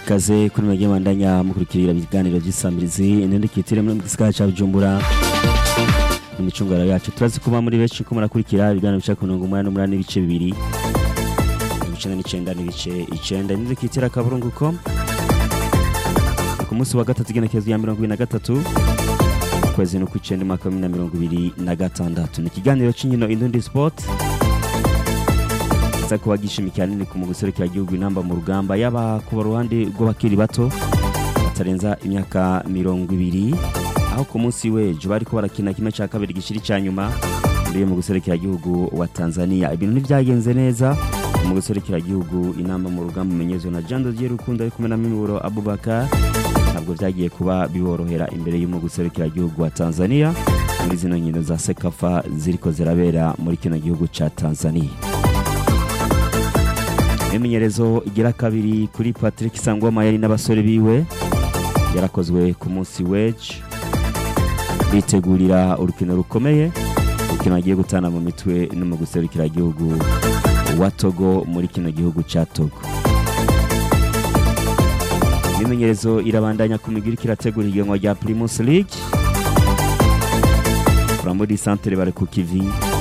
ikaze kuri mwebwe bandanya mukurikirira ibiganiro by'isamirizi intendekitire muri gisagara ca Bujumbura imicunguro yacu turazi kuba muri benshi ko murakurikira ibiganiro bica ku mirongo umunani n'umunani n'ibice bibiri mirongo icenda n'icenda n'ibice icenda intendekitire akaburunguko ku munsi wa gatatu igenekerezo ya mirongo ibiri na gatatu ukwezi no kw'icenda umwaka wa bibiri na mirongo ibiri na gatandatu ni ikiganiro c'inkino indundi sport kiza kuba gishimikiye hanini ku mu guserukira igihugu inamba mu rugamba yaba ku ruhande rw'abakiri bato batarenza imyaka mirongo ibiri aho ku munsi w'ejo bariko barakina kimwe ca kabiri gishiri ca nyuma muri mu guserukira igihugu wa Tanzania ibintu ntivyagenze neza mu guserukira igihugu inamba mu rugamba umenyezwa na Jean Dodier Rukundo ari kumwe na Miburo Abubakar ntabwo vyagiye kuba biborohera imbere y'umu guserukira igihugu wa Tanzania muri zino nkino za Sekafa ziriko zirabera muri kino gihugu ca Tanzania imimenyerezo igira kabiri kuri Patrick Sangoma yari n'abasore biwe yarakozwe ku munsi w'ejo bitegurira urukino rukomeye urukino agiye gutana mu mitwe no mu guserukira igihugu wa Togo muri kino gihugu ca Togo imimenyerezo irabandanya ku migwi iriko irategura ihiganwa rya Primus League Flambeau du Centre bari ku kivi